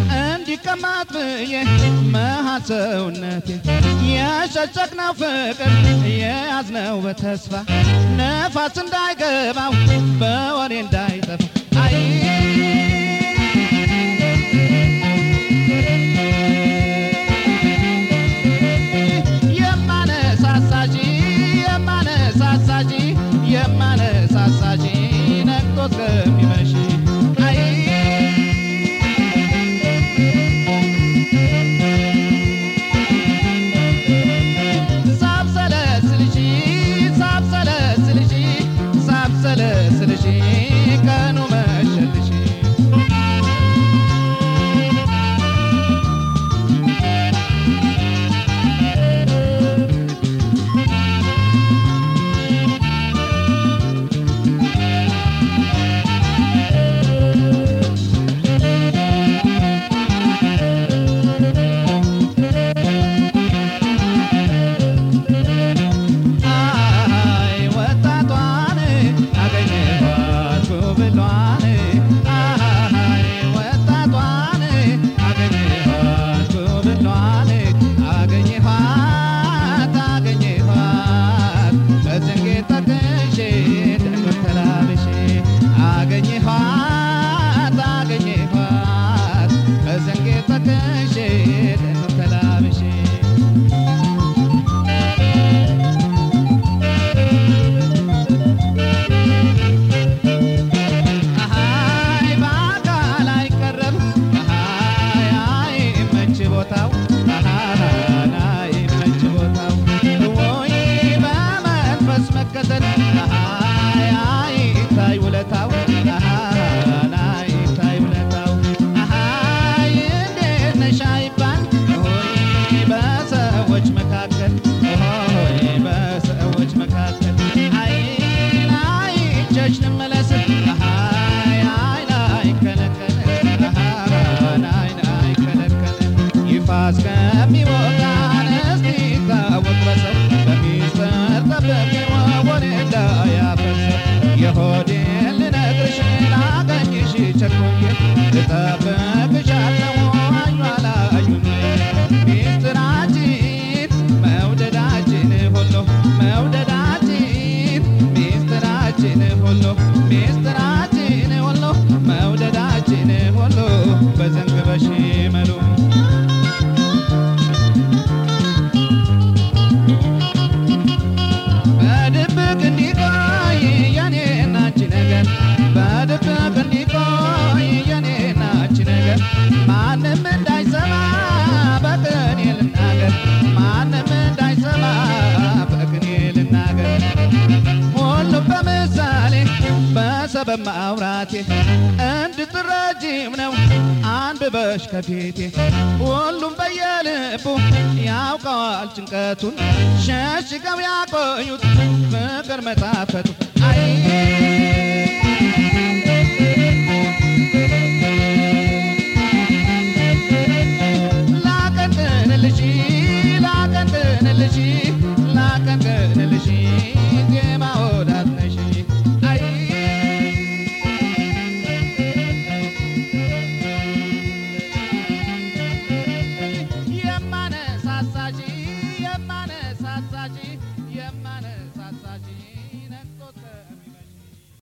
እንዲቀማት ብዬ መሀል ሰውነቴ የሸጨቅነው ፍቅር የያዝነው በተስፋ ነፋስ እንዳይገባው በወሬ እንዳይጠፋ አይ የማነሳሳሽ የማነሳሳሽ የማነሳሳሽ ነግቶ እስከሚመሽ አይ ሳብሰለስልሽ ሳብሰለስልሽ ሳብሰለስልሽ ቀኑ መሸልሽ አይ ወጣቷን አገኘኋት ጉብሏን አይ ወጣቷን አገኘኋት ጉብሏን አገኘኋት አገኘኋት በዝንጌ ጠቅሼ ደንጎር ተላብሼ አገኘኋት አገኘኋት በዝንጌ ጠቅሼ ደንጎር ተላብሼ አሃይ በአካል አይቀረብ አሃይ አይመች ቦታው አሃይ አይመች ቦታው ወይ በመንፈስ መከተል አሃይ አይታይ ውለታው አሃይ አይታይ ውለታው አሃይ እንዴት ነሽ አይባል ሆይ በሰዎች መካከል ሆይ በሰዎች መካከል አይን አይቼሽ ልመለስ አሃይ አይን አይከለከል አሃይ አይን አይከለከል ይፋ እስከሚወጣን እስኪታወቅ በሰው በሚስጥር ጠብቄው ወሬ እንዳያፈሰው የሆዴን ልነግርሽ ላገኝሽ ቸኮዬ እጠብቅሻለሁ አዩ አላዩን ሚስጥራችን መውደዳችን ሁሉ መውደዳችን ሚስጥራችን ሁሉ ሚስጥራችን ሁሉ መውደዳችን ሁሉ በዘንግ በሽመሉ በድብቅ እንዲቆይ የኔና አንቺ ነገር በድብቅ እንዲቆይ የኔና አንቺ ነገር ማንም እንዳይሰማ በቅኔ ልናገር ማንም እንዳይሰማ በቅኔ ልናገር ሁሉም በምሳሌ በሰበብ ማውራቴ እንድትረጂም ነው አንብበሽ ከፊቴ ሁሉም በየልቡ ያውቀዋል ጭንቀቱን ሸሽገው ያቆዩት ፍቅር መጣፈጡ አይ ላቀንቅንልሽ ላቀንቅንልሽ ላቀንቅንልሽ